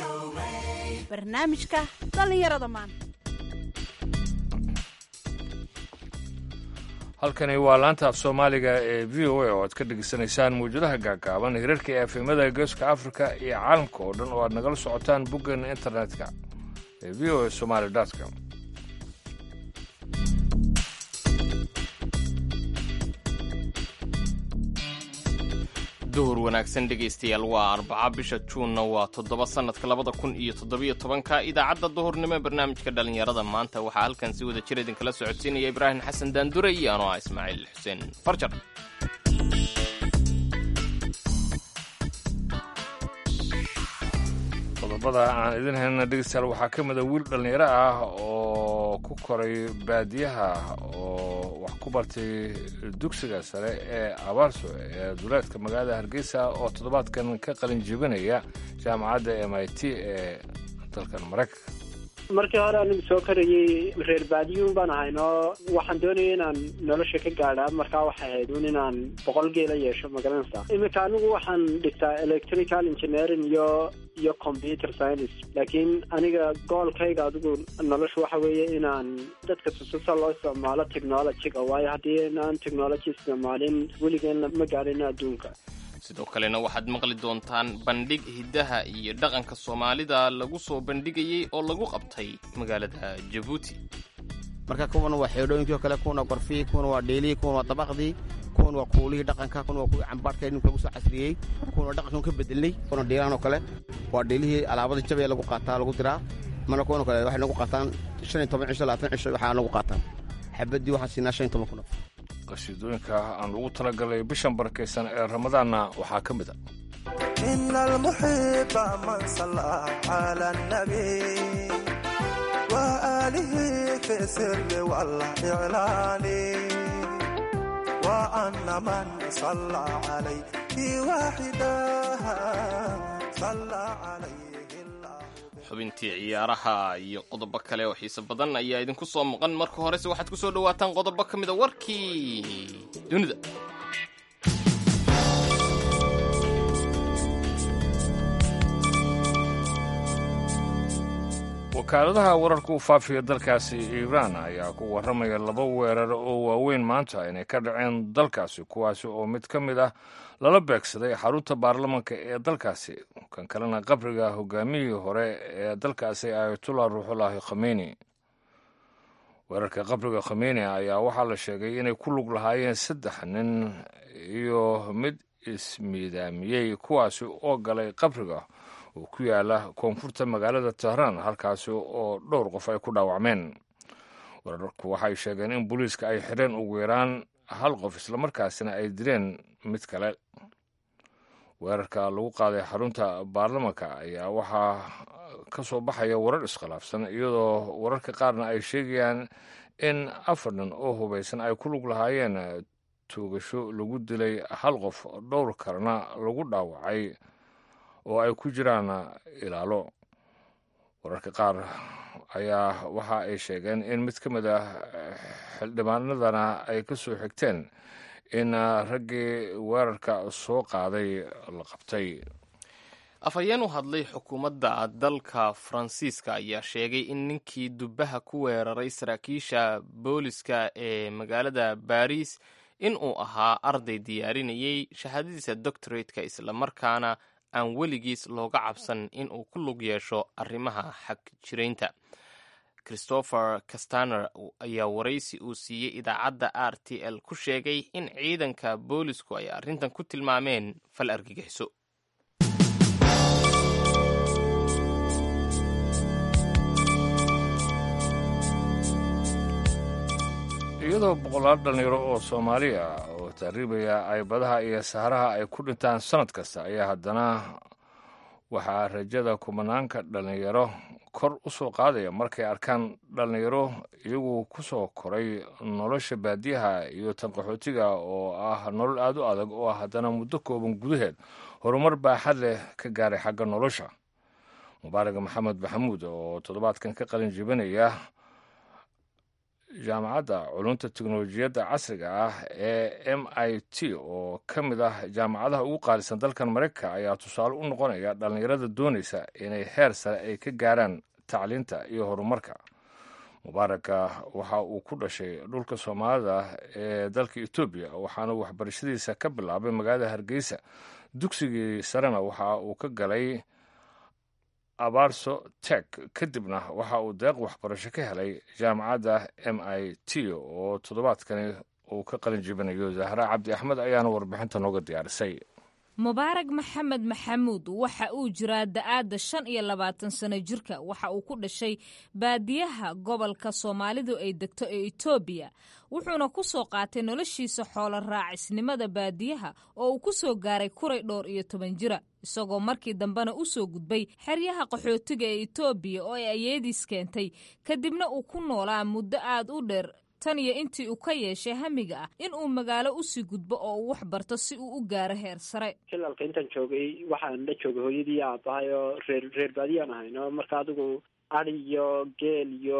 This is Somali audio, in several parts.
barnaamijka dhallinyarada maanta halkani waa laanta af soomaaliga ee v o a oo aad ka dhegeysanaysaan mawjadaha gaagaaban hirarka efemada geeska afrika iyo caalamka oo dhan oo aad nagala socotaan boggeena internetka ee v o a somaali com duhur wanaagsan dhegaystayaal waa arbaca bisha juunna waa toddoba sannadka labada kun iyo toddobiyo tobanka idaacadda duhurnimo ee barnaamijka dhallinyarada maanta waxaa halkan si wada jir idinkala socodsiinaya ibraahim xasan daandure iyo anoo ah ismaaciil xuseen farjar qodobada aan idin haynana dhegeystayaal waxaa ka mida wiil dhallinyaro ah oo ku koray baadiyaha oo wax ku bartay dugsiga sare ee abaarso ee duleedka magaalada hargeysa oo toddobaadkan ka qalin jebinaya jaamacadda m i t ee dalkan maraykanka markii hore anigu soo karayey reer baadiyuun baan ahayno waxaan doonayay inaan nolosha ka gaadha markaa waxay ahayd un inaan boqol geela yeesho magaranaysa iminka anigu waxaan dhigtaa electrical engineering iyo iyo computer science laakiin aniga goolkayga adigu nolosha waxa weeye inaan dadka tususa loo isticmaalo technologyga waayo haddii inaan technology isticmaalin weligeena ma gaadhino adduunka sidoo kalena waxaad maqli doontaan bandhig hiddaha iyo dhaqanka soomaalida lagu soo bandhigayey oo lagu qabtay magaalada jabuuti marka kuwana waa xeedhooyinkii o kale kuwana waa gorfihii kuwana waa dheelihii kuwana waa dabaqdii kuwana waa kuulihii dhaqanka kuwana waa kuwii cambaarhka ninka lagu soo casriyey kuwana waa dhaqankan ka bedelnay kuwana dheelahan oo kale waa dheelihii alaabada jabaya lagu qaataa lagu diraa mana kuwan oo kale waxay nagu qaataan shan iyo toban cisho labaatan cisho waxaa nagu qaataan xabaddii waxaan siinaa shan iyo toban kun qasiidooyinka aan ugu talagalay bishan barakaysan ee ramadaanna waxaa ka mid a ina almuxiba man salla cala nabi wa aalihi fi sirri walclaani wa ana man salla calayhi waaxidaha salla calayh xubintii ciyaaraha iyo qodobo kale oo xiise badan ayaa idinku soo maqan marka horese waxaad ku soo dhowaataan qodobo ka mida warkii dunida wakaaladaha wararka u faafiya dalkaasi iiraan ayaa ku warramaya laba weerar oo waaweyn maanta inay ka dhaceen dalkaasi kuwaasi oo mid ka mid ah lala beegsaday xarunta baarlamanka ee dalkaasi kan kalena qabriga hogaamiyihii hore ee dalkaasi ayatullah ruuxullaahi khameyni weerarka qabriga khameyni ayaa waxaa la sheegay inay ku lug lahaayeen saddex nin iyo mid ismiidaamiyey kuwaasi oo galay qabriga oo ku yaala koonfurta magaalada tehraan halkaasi oo dhowr qof ay ku dhaawacmeen weerarku waxay sheegeen in booliiska ay xidheen ugu yaraan hal qof islamarkaasina ay dileen mid kale weerarka lagu qaaday xarunta baarlamanka ayaa waxaa ka soo baxaya warar iskhilaafsan iyadoo wararka qaarna ay sheegayaan in afar nin oo hubaysan ay ku lug lahaayeen tuugasho lagu dilay hal qof dhowr kalena lagu dhaawacay oo ay ku jiraan ilaalo wararka qaar ayaa waxa ay sheegeen in mid ka mid ah xildhibaanadana ay ka soo xigteen in raggii weerarka soo qaaday la qabtay afhayeen u hadlay xukuumadda dalka faransiiska ayaa sheegay in ninkii dubbaha ku weeraray saraakiisha booliska ee magaalada baris in uu ahaa arday diyaarinayay shahaadadiisa doctorateka islamarkaana aan weligiis looga cabsan in uu ku lug yeesho arrimaha xag jiraynta christopher castaner ayaa waraysi uu siiyey idaacadda r t l ku sheegay in ciidanka boolisku ay arrintan ku tilmaameen fal argagixiso iyadoo boqolaal dhallinyaro oo soomaaliya oo taariibaya ay badaha iyo saharaha ay ku dhintaan sannad kasta ayaa haddana waxaa rajada kumanaanka dhallinyaro kor u soo qaadaya markay arkaan dhallinyaro iyagu ku soo koray nolosha baadiyaha iyo tan qaxootiga oo ah nolol aad u adag oo haddana muddo kooban gudaheed horumar baaxad leh ka gaaray xagga nolosha mubaarak maxamed maxamuud oo toddobaadkan ka qalin jebinaya jaamacadda culunta teknolojiyadda casriga ah ee m i t oo ka mid ah jaamacadaha ugu qaalisan dalkan maraykanka ayaa tusaale u noqonaya dhallinyarada doonaysa inay heer sare ay ka gaaraan tacliinta iyo horumarka mubaaraka waxa uu ku dhashay dhulka soomaalida ee dalka etoobiya waxaana waxbarashadiisa ka bilaabay magaalada hargeysa dugsigii sarena waxa uu ka galay abaarso tek kadibna waxa uu deeq waxbarasho ka helay jaamacadda m i t oo toddobaadkani uu ka qalin jibinayo zahra cabdi axmed ayaana warbixinta nooga diyaarisay mubaarag maxamed maxamuud waxa uu jiraa da-aadda shan iyo labaatan sano jirka waxa uu ku dhashay baadiyaha gobolka soomaalidu ay degto ee etoobiya wuxuuna ku soo qaatay noloshiisa xoolo raacisnimada baadiyaha oo uu ku soo gaaray kuray dhowr iyo toban jira isagoo markii dambena u soo gudbay xeryaha qaxootiga ee etoobiya oo ay ayeediis keentay kadibna uu ku noolaa muddo aad u dheer tan iyo intii uu ka yeeshay hamiga ah in uu magaalo usii gudbo oo uu wax barto si uu u gaaro heer sare hilalka intaan joogay waxaan la joogay hooyadii aabahay oo reer reer baadiyaan ahayno marka adigu adi iyo geel iyo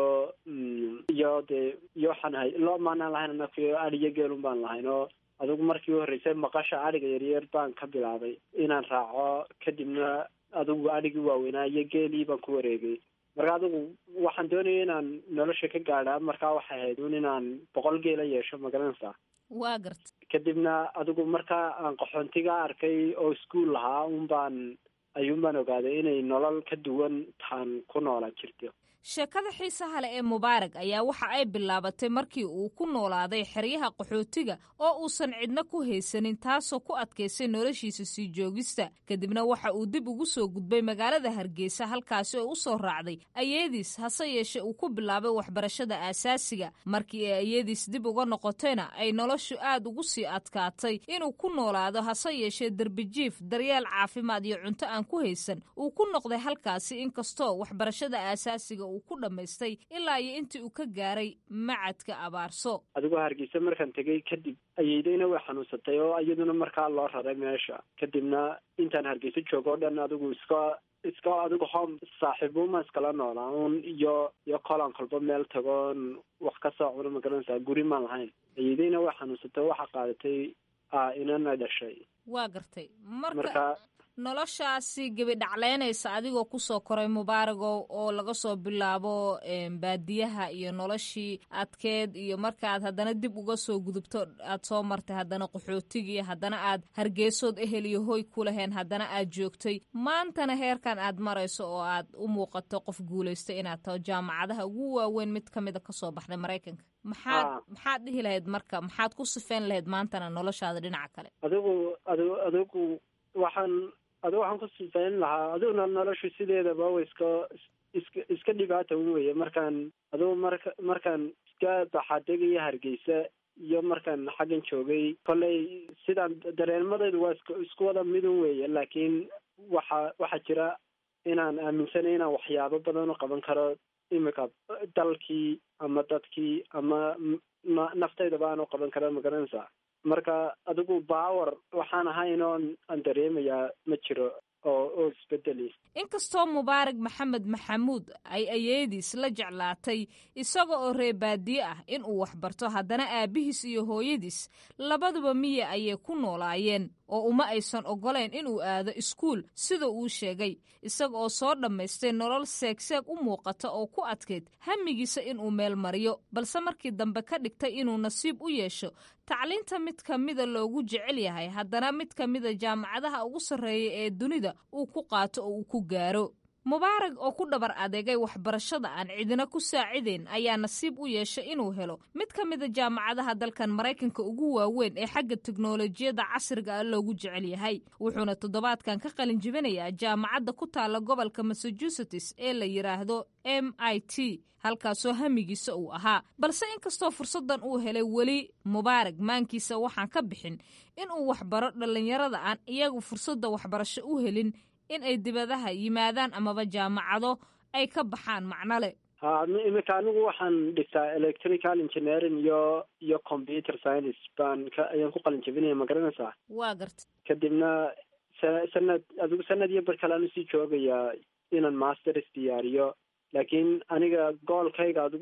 iyo dee iyo waxaan ahay lo maanaan lahayn anakuyo adi iyo geelun baan lahayn oo adigu markii u horreysay maqasha adhiga yaryar baan ka bilaabay inaan raaco kadibna adigu adhigii waaweynaa iyo geelii baan ku wareegay marka adigu waxaan doonaya inaan nolosha ka gaadha markaa waxay ahayd un inaan boqol geela yeesho magaranaysaa waa garta kadibna adigu markaa aan qaxoontiga arkay oo iskuol lahaa un baan ayuun baan ogaaday inay nolol ka duwan taan ku noola jirto sheekada xiisaha leh ee mubaarag ayaa waxa ay bilaabatay markii uu ku noolaaday xeryaha qaxootiga oo uusan cidna ku haysanin taasoo ku adkaysay noloshiisa sii joogista kadibna waxa uu dib ugu soo gudbay magaalada hargeysa halkaasi oo u soo raacday ayeediis hase yeeshee uu ku bilaabay waxbarashada aasaasiga markii ay ayeediis dib uga noqotayna ay noloshu aad ugu sii adkaatay inuu ku noolaado hase yeeshee derbijiif daryeel caafimaad iyo cunto aan ku haysan uu ku noqday halkaasi inkastoo waxbarashada aasaasiga ku dhammaystay ilaa iyo intii uu ka gaaray macadka abaarso adigoo hargeysa markaan tegay kadib ayeydayna way xanuunsatay oo iyaduna markaa loo raray meesha kadibna intaan hargeysa joogo o dhan adigu iska iska adigu home saaxiibuuma iskala noolaa un iyo iyo kolan kolba meel tagoon wax ka soo cuno magaranaysaa guri maan lahayn ayeydayna way xanuunsatay oo waxaa qaadatay inana dhashay waa gartay marka noloshaasi gebi dhacleynaysa adigoo kusoo koray mubaaragow oo laga soo bilaabo baadiyaha iyo noloshii adkeed iyo markaaad haddana dib uga soo gudubto aad soo martay haddana qaxootigii haddana aad hargeysood ehel iyo hoy ku laheen haddana aad joogtay maantana heerkan aad marayso oo aad u muuqato qof guulaystay inaad taho jaamacadaha ugu waaweyn mid ka mida kasoo baxday maraykanka maxaad maxaad dhihi lahayd marka maxaad ku sifeyn lahayd maantana noloshaada dhinaca kale adigu adigu adigu waxaan adigu waxaan ku sifayn lahaa adiguna noloshu sideedaba wa iska iska iska dhibaata un weye markaan adigu marka markaan iska baxaadegaya hargeysa iyo markaan xaggan joogay kolley sidaan dareemadaydu waa isk isku wada midun weeye laakiin waxa waxaa jira inaan aaminsanay inaan waxyaabo badan u qaban karo imika dalkii ama dadkii ama naftaydaba aan u qaban karo magaranaysaa marka adigu baawer waxaan ahayn oon aan dareemayaa ma jiro oo oo isbedeli inkastoo mubaarag maxamed maxamuud ay ayeediis la jeclaatay isaga oo reebaadiye ah inuu waxbarto haddana aabbihiis iyo hooyadiis labaduba miya ayay ku noolaayeen oo uma aysan oggolayn inuu aado iskuul sida uu sheegay isaga oo soo dhammaystay nolol seegseeg u muuqata oo ku adkayd hamigiisa inuu meel mariyo balse markii dambe ka dhigtay inuu nasiib u yeesho tacliinta mid ka mida loogu jecel yahay haddana mid ka mida jaamacadaha ugu sarreeya ee dunida uu ku qaato oo uu ku gaaro mubaarag oo ku dhabar adeegay waxbarashada aan cidina ku saacidayn ayaa nasiib u yeeshay inuu helo mid ka mida jaamacadaha dalkan maraykanka ugu waaweyn ee xagga teknolojiyadda casriga ah loogu jecel yahay wuxuuna toddobaadkan ka qalin jibinayaa jaamacadda ku taalla gobolka massachusetts ee la yidhaahdo m i t halkaasoo hamigiisa uu ahaa balse inkastoo fursaddan uu helay weli mubaarag maankiisa waxaan ka bixin inuu waxbaro dhallinyarada aan iyagu fursadda waxbarasho u helin in ay dibadaha yimaadaan amaba jaamacado ay ka baxaan macno leh ha imika anigu waxaan dhigtaa electrical engineering iyo iyo computer science baan ka ayaan ku qalin jabinaya ma garanaysaa waa garta kadibna sa sanad adigu sanad iyo bar kale aan usii joogayaa inaan masters diyaariyo laakiin aniga goolkayga adigu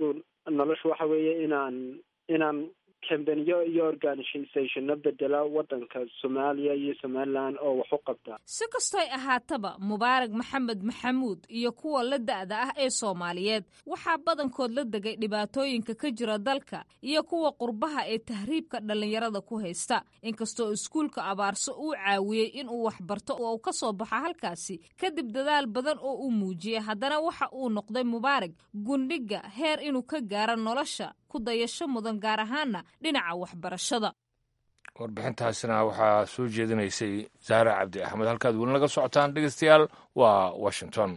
noloshu waxa weeye inaan inaan kambaniyo iyo organisationno bedela waddanka soomaaliya iyo somaliland oo wax u qabta si kastoy ahaataba mubaarag maxamed maxamuud iyo kuwa la da'da ah ee soomaaliyeed waxaa badankood la degay dhibaatooyinka ka jira dalka iyo kuwa qurbaha ee tahriibka dhallinyarada ku haysta inkastoo iskuulka abaarso uu caawiyey inuu waxbarto oo uu ka soo baxo halkaasi kadib dadaal badan oo uu muujiyey haddana waxa uu noqday mubaarag gundhiga heer inuu ka gaaro nolosha ku dayasho mudan gaar ahaana dhinaca waxbarashada warbixintaasina waxaa soo jeedinaysay zahra cabdi axmed halkaad weli naga socotaan dhegeystayaal waa washington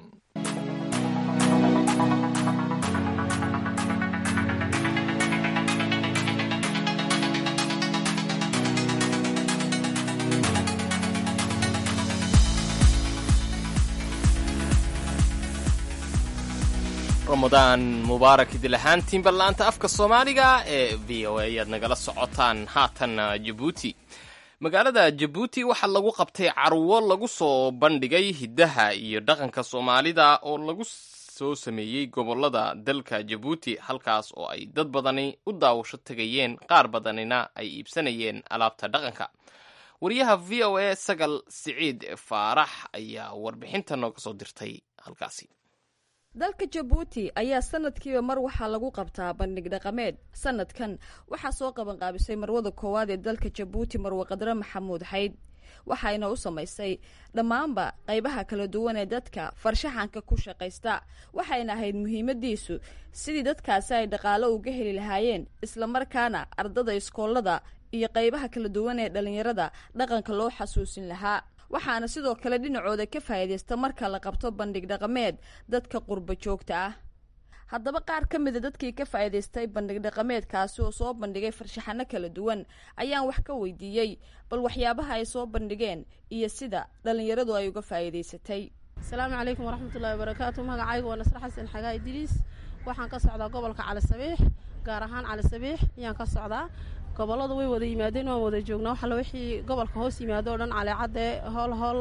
ramadaan mubaarak idil ahaantiin ballaanta afka soomaaliga ee v o a ayaad nagala socotaan haatan jabuuti magaalada jabuuti waxaa lagu qabtay carwo lagu soo bandhigay hiddaha iyo dhaqanka soomaalida oo lagu soo sameeyey gobollada dalka jabuuti halkaas oo ay dad badani u daawasho tegayeen qaar badanina ay iibsanayeen alaabta dhaqanka wariyaha v o a sagal siciid faarax ayaa warbixinta nooga soo dirtay halkaasi dalka jabuuti ayaa sanadkiiba mar waxaa lagu qabtaa bandhig dhaqameed sanadkan waxaa soo qabanqaabisay marwada koowaad ee dalka jabuuti marwe qadre maxamuud xayd waxayna u samaysay dhammaanba qaybaha kala duwan ee dadka farshaxanka ku shaqaysta waxayna ahayd muhiimadiisu sidii dadkaasi ay dhaqaalo uga heli lahaayeen islamarkaana ardada iskoolada iyo qaybaha kala duwan ee dhallinyarada dhaqanka loo xasuusin lahaa waxaana sidoo kale dhinacooda ka faa'iidaysta marka la qabto bandhig dhaqameed dadka qurba joogta ah haddaba qaar ka mida dadkii ka faa'iidaystay bandhig dhaqameedkaasi oo soo bandhigay farshaxano kala duwan ayaan wax ka weydiiyey bal waxyaabaha ay soo bandhigeen iyo sida dhallinyaradu ay uga faa'iidaysatay asalaamu calaykum waraxmatullahi wabarakaatu magacaygu waa nasre xasan xagaa idriis waxaan ka socdaa gobolka cali sabiix gaar ahaan cali sabiix ayaan ka socdaa gobollada way wada yimaadeen waan wada joognaa waxalla wixii gobolka hoos yimaado o dhan caleecadde hool hool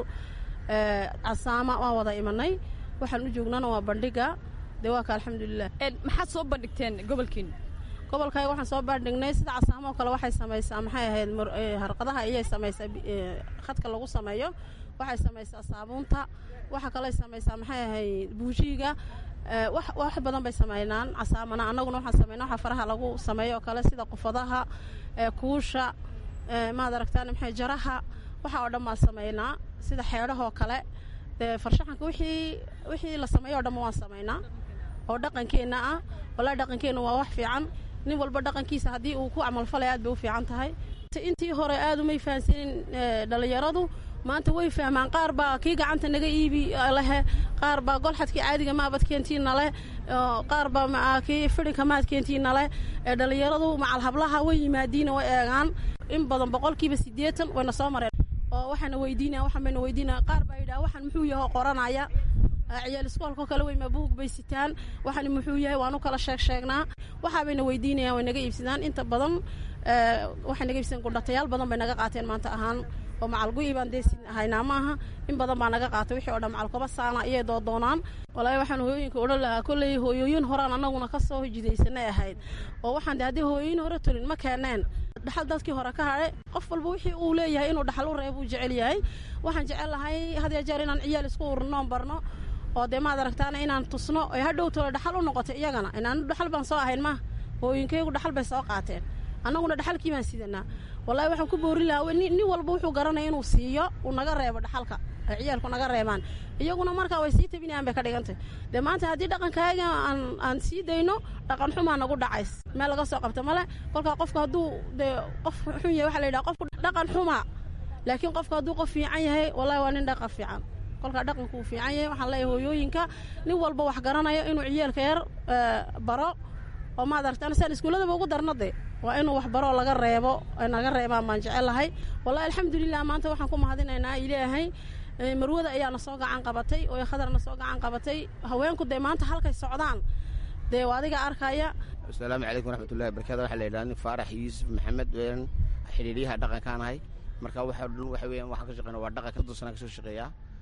casaama waan wada imanay waxaan u joognana waa bandhiga dee waa ka alxamdulilah maxaad soo bandhigteen gobolkiin gobolkayga waxaan soo bandhignay sida casaamo oo kale waxay samaysaa maxay ahayd harqadaha ayay samaysaa khadka lagu sameeyo waxay samaysaa saabuunta waxa kaley samaysaa maxay ahayd buujiiga wax badan bay sameynaan casaamana annaguna waxaan sameyna waxa faraha lagu sameeyo oo kale sida qufadaha kuusha maad aragtaan maxay jaraha waxa oo dhan baan sameynaa sida xeedhahoo kale dee farshaxanka wixii wixii la sameeyo o dhanba waan sameynaa oo dhaqankeenna ah wallaahi dhaqankeenna waa wax fiican nin walba dhaqankiisa haddii uu ku camalfalaya aad bay u fiican tahay intii hore aad umay fahansanin dhallinyaradu maanta way fahmaan qaar baa kii gacanta naga iibi lehe qaar baa golxadkii caadiga maabadkeentiina leh qaar baa kii fidhinka maadkeentiina leh ee dhallinyaradu macal hablaha way yimaadiina way eegaan in badan boqolkiiba siddeetan wayna soo mareen oo waxaana weydiinaya waxaan bayna weydiinaya qaar baa yidhaha waxaan muxuu yaho qoranaya ciyaal iskoolkao kale weyma buug bay sitaan waxaan muxuu yahay waan u kala sheeg sheegnaa waxaa bayna weydiinayaan way naga iibsadaan inta badan waxay naga iibsadaan gudhatayaal badan bay naga qaateen maanta ahaan oo macalgu-ii baan dee haynaa maaha in badan baa naga qaatay wixii o dhan macalkoba saana iyay doodoonaan walaahi waxaan hooyooyinka odhan lahaa kolley hooyooyin horaan annaguna ka soo jidaysanay ahayd oo waxaan de haddii hooyooyin hore tolin ma keeneen dhaxal dadkii hore ka hadhe qof walba wixii uu leeyahay inuu dhaxal u reeb uu jecel yahay waxaan jecel lahay had ya jeer inaan ciyaal isku urnoon barno oo dee maad aragtaana inaan tusno ee hadhow tole dhaxal u noqoto iyagana inaan dhaxal baan soo ahayn ma hooyinkaygu dhaxal bay soo qaateen annaguna dhaxalkii baan sidanaa wallahi waxaan ku boorin lahaa nin walba wuxuu garanaya inuu siiyo uu naga reebo dhaxalka ay ciyaalku naga reebaan iyaguna markaa way sii tabinayaan bay ka dhigantay dee maanta haddii dhaqankaaga aan aan sii dayno dhaqan xumaa nagu dhacays meel laga soo qabto male kolkaa qofka hadduu dee qof xun yahay waxa la yidhaha qofku dhaqan xumaa laakiin qofka hadduu qof fiican yahay wallahi waa nin dhaqan fiican kolkaa dhaqanku uu fiican yahay waxaan leeyahay hooyooyinka nin walba wax garanayo inuu ciyaalka yar baro oo maad aragtaan saan iskuulladaba ugu darna de waa inuu wax baroo laga reebo ay naga reebaan baan jecel lahay wallahi alxamdulilah maanta waxaan ku mahadinaynaa ilaahay marwada ayaana soo gacan qabatay oo khadarna soo gacan qabatay haweenku dee maanta halkay socdaan dee adiga arkaya asalaamu calaykum waraxmatullahi barakatu waxaa la yidhaha nin faarax yuusuf maxamed weeyaan xidhiidyaha dhaqankaan ahay marka waxa dhan waxa weeyaan waxaan ka shaqeyna waa dhaqanka soddon sana ka soo shaqeeyaa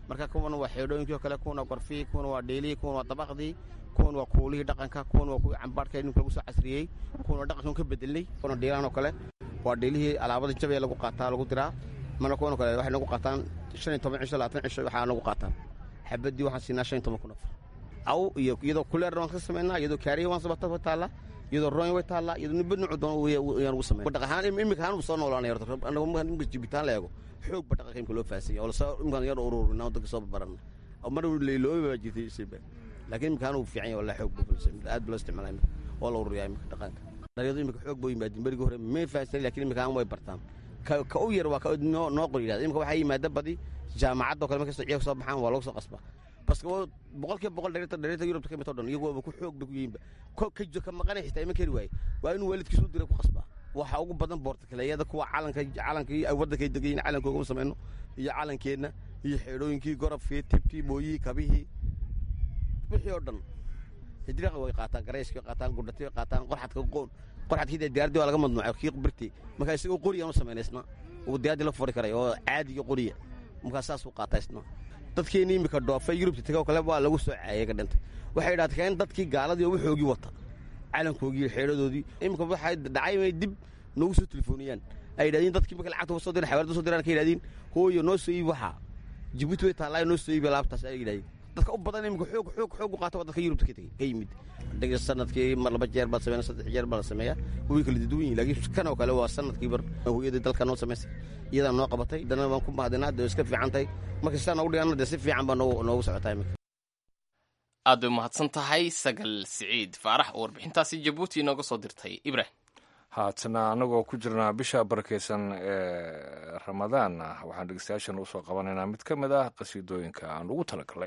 marka kuwan waa xeedhooyinkii oo kale kuwan waa gorfii kuwan waa dheelihii kuwan waa dabaqdii kuwan waa kuulihii dhaqanka kuwan waa kuwii cambaarhka ninka lagu soo casriyey kuwan waa dhaqankan ka bedelnay kuwan dhiilaan oo kale waa dheelihii alaabada jabee lagu qaataa lagu diraa mana kuwan oo kale waxay nagu qaataan shan iyo toban cisho labaatan cisho waxaa nagu qaataan xabadii waxaan siinaa shan iyo toban kun afar aw iyo iyadoo kuleer waan ka samaynaa iyadoo kaariya waan sabata way taallaa iyadoo roon way taallaa iyadoo nibad nucu doon yaan ugu sameyn dhaq ahaan imika ahaan soo noolaanay horta anagu markaan imika jibitaan la eego xoog ba dhaqanka imika loo faasanya oo lasoo imkaan yar ururinaa dadka soo barbarana oo mar leyloobi baa jirtay shayba laakiin imika ahaan uu fiican yahay wallahi xoog ba aad ba loo isticmaalaa imika oo la ururiyaa imika dhaqanka dhalinyaradu imika xoog boo yimaadin berigii hore may faasani laakiin imika ahaan way bartaan ka u yar waa ka noo noo qor yidhahda imika waxaa yimaada badi jaamacadda oo kale markastoo ciyaarka soo baxaan waa lagu soo qasbaa baske boqol kiiba boqol dhereerta dhereerta yurubta ka mid oo dhan iyagu ku xoog bay ku yihiinba ka ka maqanay xitaa ima keri waaye waa inuu waalidkiisu u diray ku qasbaa waxaa ugu badan boortakaleeyada kuwa calanka calankii waddankay degayin calankooga u samayno iyo calankeenna iyo xeedhooyinkii gorobkii tibtii mooyihii kabihii wixii oo dhan hijraqa way qaataan garayskii way qaataan gudhatii way qaataan qorxadka qoon qorxadkii dee diyaardii waa laga madnuucay kii birtii markaa isagoo qoriyan u samayna isna uu diyaaddii la furi karay oo caadiga qoriya markaa saas u qaataa isna dadkeenii imika dhoofay yurubta tegoo kale waa lagu soo caayay ka dhintay waxay idhahdeen dadkii gaaladii oo waxoogii wata calankoogii xeedhadoodii imika waxay dhacay inay dib noogu soo telefooniyaan ay yidhahdeen dadkii marka lacagta soo diran xawaalada soo diraan ka yidhahdeen hooyo noo soo iibi waxaa jibuuti way taallaayo noo soo iibi alaabtaas ay yidhahdeen dadka u badan imika xoog xoog xoog u qaata waa dadka yurubta ka tegey ka yimid dhiga sanadkii mar laba jeer baa la sameeya saddex jeer baa la sameeyaa way kala duwan yihin laakiin kan oo kale waa sanadkii bar hooyadii dalka noo samaysay iyadaa noo qabatay haddana waan ku mahadinaa dee iska fiican tahay marka sidaa noogu dhiganna dee si fiican baa noogu noogu socotaa imika aad bay umahadsan tahay sagal siciid faarax oo warbixintaasi jabuuti inooga soo dirtay ibrahim haatana anagoo ku jirnaa bisha barakeysan ee ramadaan waxaan dhegeystayaashan usoo qabanaynaa mid ka mid ah qasiidooyinka aan ugu talagalay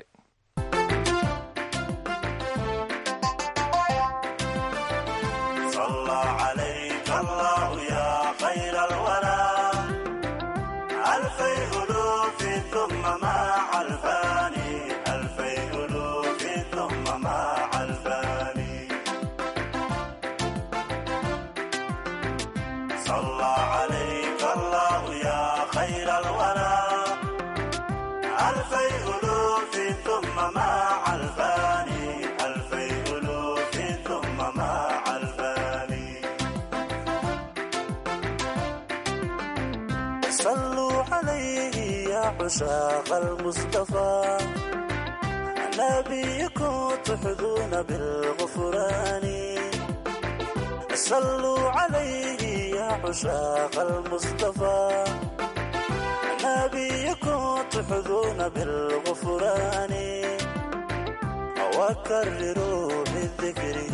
عشاق المصطفى نبيكم تحظون بالغفران صلوا عليه يا عشاق المصطفى نبيكم تحظون بالغفران وكرروا بذكره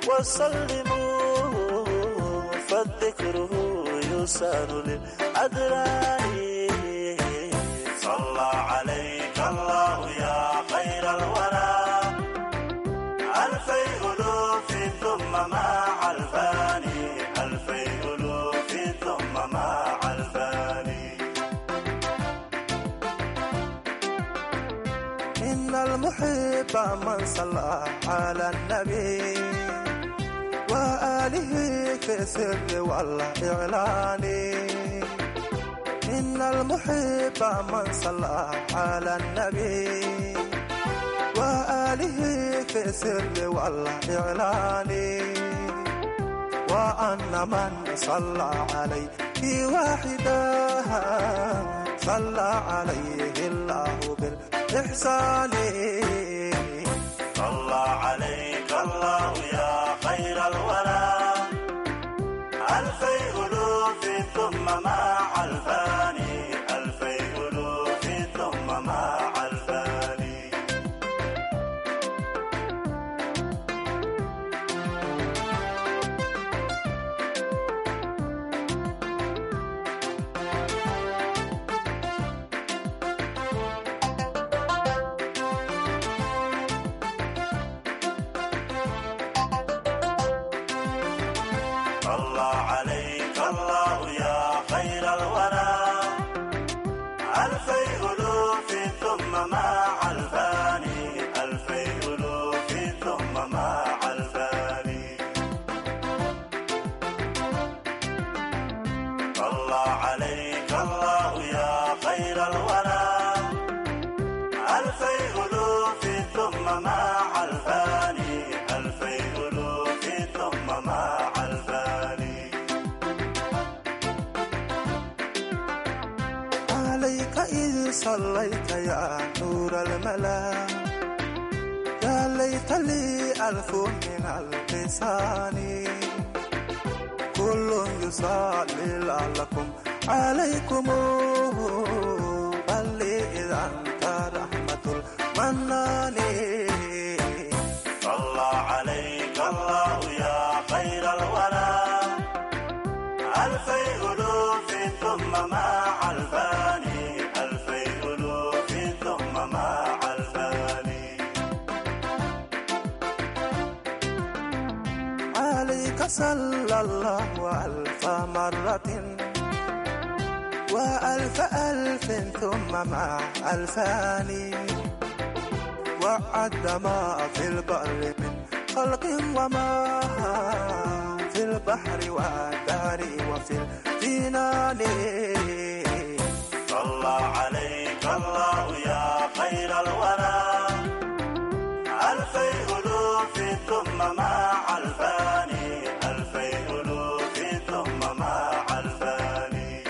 وسلموا فالذكره يسار للأدران صلى عليك الله يا خير الورى ألفي ألوف ثم مع الفاني ألفي ألوف ثم مع الفاني إن المحب من صلى على النبي وآله في السر والإعلان إن المحب من صلى على النبي وآله في السر والإعلان وأن من صلى عليه واحدا صلى عليه الله بالإحسان صلى عليك الله يا خير الورى ألفي ألوف ثم مع الفاني ألفي ألوف ثم مع الفاني صلى عليك الله يا خير الورى ألفي ألوف ثم مع الفاني ألفي ألوف ثم مع الفاني صلى عليك الله يا خير الورى صليت يا نور الملا يا ليت لي ألف من اللسان كل يصلي لعلكم عليكم بل لي إذا أنت رحمة المنان صلى عليك الله يا خير الورى ألفي ألوف ثم مع الفاني ألفي ألوف ثم مع الفاني عليك صلى الله ألف مرة وألف ألف ثم مع ألفان وعد ما في البر من خلق وما في البحر والدار وفي الجنان صلى عليك الله يا خير الورى ألفي ألوف ثم مع الفاني ألفي ألوف ثم مع الفاني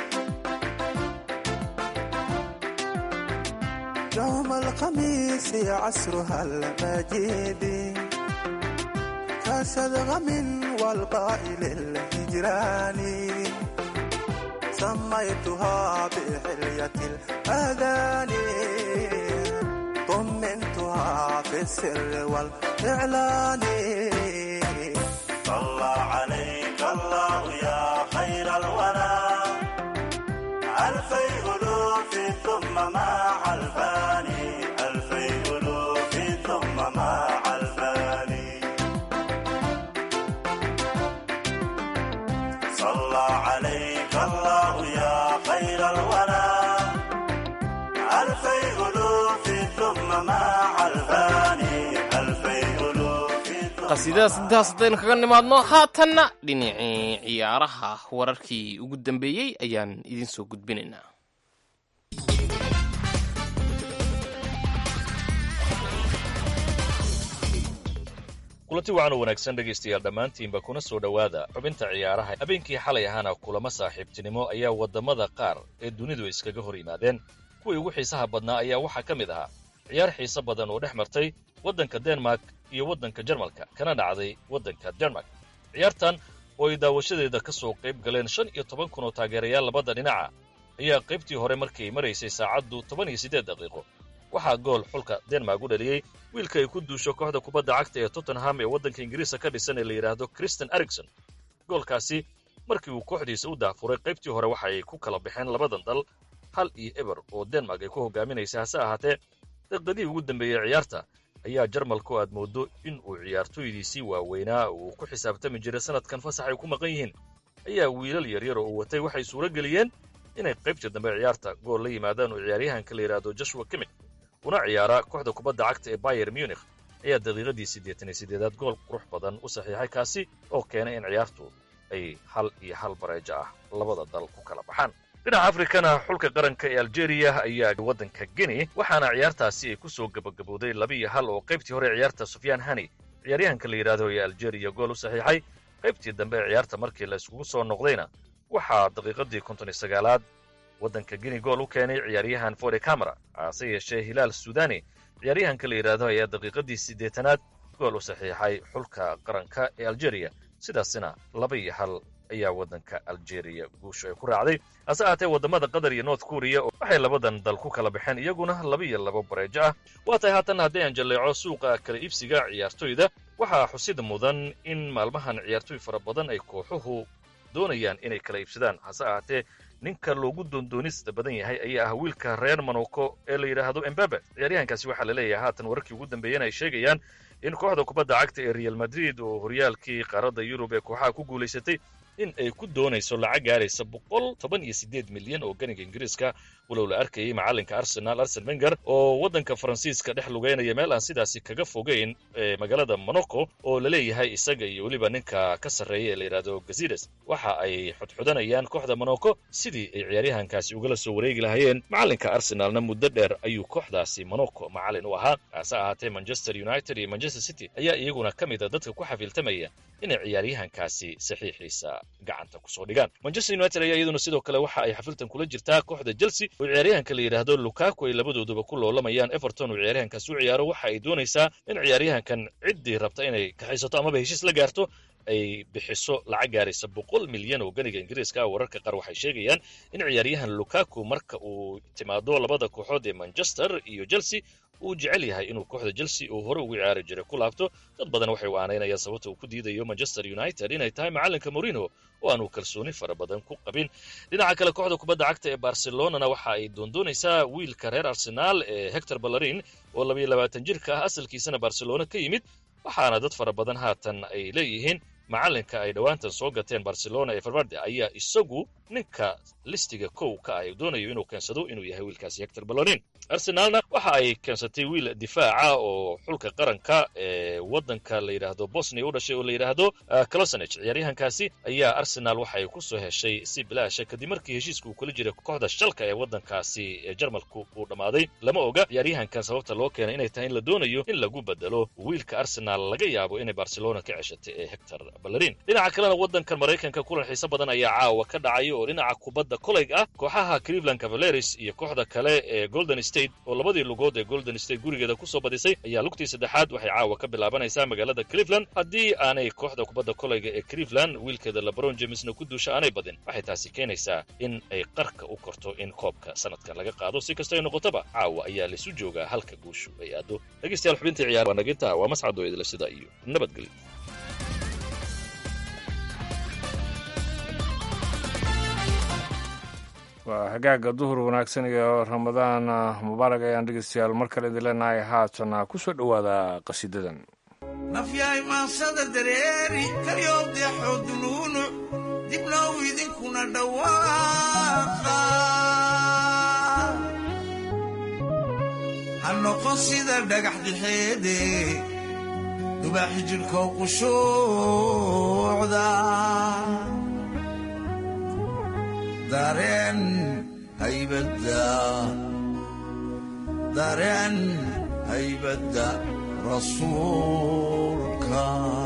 يوم الخميس عصرها المجيد كشدغم والقائل الهجران سميتها بحلية الأذان طمنتها في السر والإعلان صلى عليك الله يا خير الورى ألفي ألوف ثم مع الفاني ألفي ألوف ثم مع الفاني صلى عليك الله يا خير الورى ألفي ألوف ثم مع الفاني ألفي ألوف qasiidadaas intaas haddaynu kaga nimaadno haatanna dhinacii ciyaaraha wararkii ugu dambeeyey ayaan idin soo gudbinaynaa kulanti wacan oo wanaagsan dhegaystayaal dhammaantiinba kuna soo dhowaada xubinta ciyaaraha habeenkii xalay ahaana kulamo saaxiibtinimo ayaa waddamada qaar ee dunidu iskaga hor yimaadeen kuwii ugu xiisaha badnaa ayaa waxaa ka mid ahaa ciyaar xiise badan oo dhex martay waddanka denmark iyo waddanka jarmalka kana dhacday waddanka denmark ciyaartan oo ay daawashadeeda ka soo qayb galeen shan iyo toban kun oo taageerayaal labada dhinaca ayaa qaybtii hore markay maraysay saacaddu toban iyo siddeed daqiiqo waxaa gool xulka denmark u dhaliyey wiilka ay ku duusho kooxda kubadda cagta ee tottenham ee waddanka ingiriiska ka dhisan ee la yidhaahdo christian ericson goolkaasi markii uu kooxdiisa u daafuray qaybtii hore waxa ay ku kala baxeen labadan dal hal iyo eber oo denmark ay ku hogaaminaysa hase ahaatee daqiiqadihii ugu dambeeyey ciyaarta ayaa jarmalku aad mooddo in uu ciyaartooydiisii waaweynaa uu ku xisaabtami jiray sanadkan fasax ay ku maqan yihiin ayaa wiilal yaryar oo uu watay waxay suuro geliyeen inay qaybtii dambe ciyaarta gool la yimaadaan oo ciyaaryahanka la yidhaahdo joshua kimik una ciyaara kooxda kubadda cagta ee bayer munich ayaa daqiiqadii siddeetan iyo siddeedaad gool qurux badan u saxiixay kaasi oo keenay in ciyaartu ay hal iyo hal bareejo ah labada dal ku kala baxaan dhinaca afrikana xulka qaranka ee aljeeriya ayaa waddanka guinea waxaana ciyaartaasi ay ku soo gabagabowday laba iyo hal oo qaybtii hore ciyaarta sufyaan hani ciyaaryahanka la yidhaahdo ee aljeeriya gool u saxiixay qaybtii dambe ee ciyaarta markii la iskugu soo noqdayna waxaa daqiiqadii konton iyo sagaalaad waddanka guinea gool u keenay ciyaaryahan fode camera hase yeeshee hilaal sudani ciyaaryahanka la yidhaahdo ayaa daqiiqadii siddeetanaad gool u saxiixay xulka qaranka ee aljeeriya sidaasina laba iyo hal ayaa waddanka aljeeriya guusha ay ku raacday hase ahaatee waddamada qatar iyo north korea waxay labadan dal ku kala baxeen iyaguna laba iyo laba bareejo ah waa tahay haatan haddii aan jalleeco suuqa kala iibsiga ciyaartoyda waxaa xusid mudan in maalmahan ciyaartooy fara badan ay kooxuhu doonayaan inay kala iibsadaan hase ahaatee ninka loogu doondoonista badan yahay ayaa ah wiilka reer monoko ee la yidhaahdo embebe ciyaaryahankaasi waxaa la leeyahay haatan wararkii ugu dambeeyana ay sheegayaan in kooxda kubadda cagta ee real madrid oo horyaalkii qaaradda yurub ee kooxaha ku guulaysatay in ay ku doonayso lacag gaaraysa boqol toban iyo siddeed milyan oo ganiga ingiriiska walow la arkayay macallinka arsenal arsen wenger oo waddanka faransiiska dhex lugeynaya meel aan sidaasi kaga fogeyn ee magaalada monaco oo la leeyahay isaga iyo weliba ninka ka sarreeya ee la yidhaahdo gazides waxa ay xudxudanayaan kooxda monaco sidii ay ciyaaryahankaasi ugala soo wareegi lahaayeen macallinka arsenalna muddo dheer ayuu kooxdaasi monaco macallin u ahaa hase ahaatee manchester united iyo manchester city ayaa iyaguna ka mid a dadka ku xafiiltamaya inay ciyaaryahankaasi saxiixiisa gacanta kusoo dhigaan manchester united ayaa iyaduna sidoo kale waxa ay xafiltan kula jirtaa kooxda chelsea oo ciyaaryahanka la yidhaahdo lukaku ay labadooduba ku loolamayaan everton oo ciyaaryahankaas u ciyaaro waxa ay doonaysaa in ciyaaryahankan ciddii rabta inay kaxaysato amaba heshiis la gaarto ay bixiso lacag gaaraysa boqol milyan oo ganiga ingiriiska ah wararka qaar waxay sheegayaan in ciyaaryahan lukaku marka uu timaado labada kooxood ee manchester iyo chelsea uu jecel yahay inuu kooxda chelsea uu hore ugu ciyaari jiray ku laabto dad badan waxay u aanaynayaan sababta uu ku diidayo manchester united inay tahay macalinka morino oo aanu kalsooni fara badan ku qabin dhinaca kale kooxda kubadda cagta ee barcelonana waxa ay doondoonaysaa wiilka reer arsenaal ee hector ballarin oo labayo labaatan jirka ah asalkiisana barcelona ka yimid waxaana dad fara badan haatan ay leeyihiin macalinka ay dhowaantan soo gateen barcelona ee farvarde ayaa isagu ninka listiga kow ka ah doonayo inuu keensado inuu yahay wiilkaasi hector ballorin arsenaalna waxa ay keensatay wiil difaaca oo xulka qaranka ee waddanka la yidhaahdo bosnia u dhashay oo la yidhaahdo closaneg ciyaaryahankaasi ayaa arsenaal waxa ay ku soo heshay si bilaasha kadib markii heshiiska uu kula jiray kooxda shalka ee waddankaasi ee jarmalku uu dhammaaday lama oga ciyaaryahankan sababta loo keenay inay tahay in la doonayo in lagu bedelo wiilka arsenaal laga yaabo inay barcelona ka ceshatay ee hector ballerin dhinaca kalena waddankan maraykanka kulan xiise badan ayaa caawa ka dhacaya oo dhinaca kubadda kolayg ah kooxaha cleveland cavaleris iyo kooxda kale ee golden state oo labadii lugood ee golden state gurigeeda kusoo badisay ayaa lugtii saddexaad waxay caawa ka bilaabanaysaa magaalada cleveland haddii aanay kooxda kubadda kolayga ee cleveland wiilkeeda lebron jamesna ku duusha aanay badin waxay taasi keenaysaa in ay qarka u korto in koobka sanadkan laga qaado si kasta ay noqotaba caawa ayaa laisu joogaa halka guushu ay aado dhegeystayaal xubintii ciyaar waa naginta waa mascado idila sida iyo nabadgelyo waa hagaaga duhur wanaagsan iyo ramadaan mubaarak ayaan dhegeystayaal mar kale idin leenahay haatana ku soo dhowaada qasiidadan nafyahay maansada dareeri kalyoobdeexoo dunuunu dibnow idinkuna dhawaaqa ha noqon sida dhagax dixeede dubaaxi jidhkow qushuucda dareen haybadda dareen haybadda rasuulka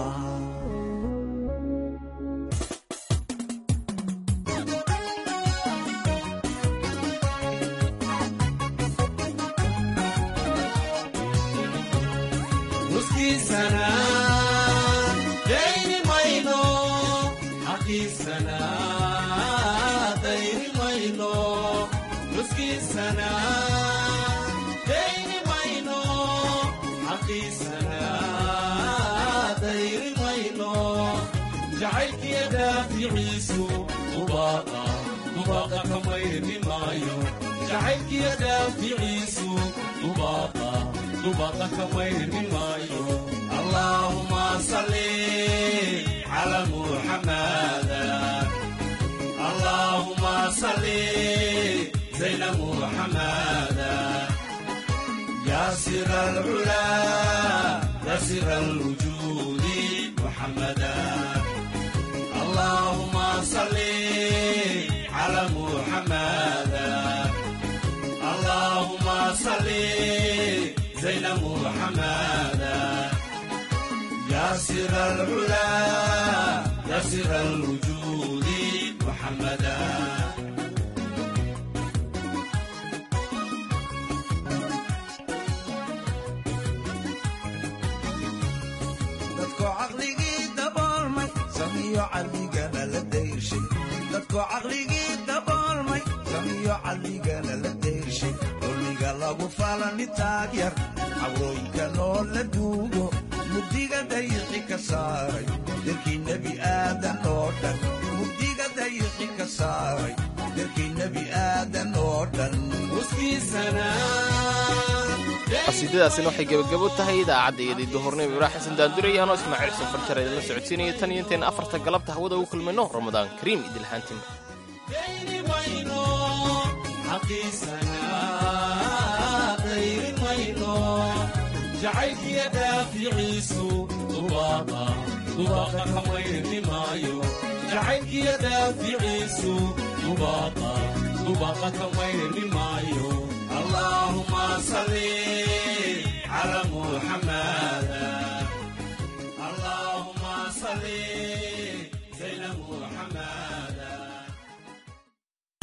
nuskiisana dayni mayno xaqiisana dayni mayno nuskiisana dayni mayno xaqiisana dayni mayno jacaylkiya daaficiisu dubaaqa dubaaqa ka mayrmi maayo jacaylkiya daaficiisu dubaaqa dubaaqa ka mayrmi maayo allaahuma salli cala muxamada allahuma salli zayna muxamada ya sira alcula ya sira alwujudi muxamada allahuma salli cala muxamada allahuma salli زين محمدا يا سر العلا يا سر الوجود محمدا dadkoo caqligii daboolmay samiyo caqligana la dayrshay dadkoo caqligii daboolmay samiyo caqligana la dayrshay dulmiga lagu falani taagyar cawrooyinka noo la duugo mugdiga dayixi ka saaray dalkii nebi aadan oo dhan mugdiga dayixi ka saaray dalkii nebi aadan oo dhan qasiidadaasina waxay gebagabo tahay idaacadda iyadii duhurnimo ibraahim xasan daandurayahanoo ismaaciil safar jar idinla socodsiinaya tan iyo intayna afarta galabta hawada ugu kulmayno ramadaan kariim idilhaantima jacaylkiya daaficiisu dubaaqa dubaaqa ka mayrmi maayo jacaylkiya daaficiisu dubaaqa dubaaqa ka mayrmi maayo allaahuma salli cala muxamada allaahuma salli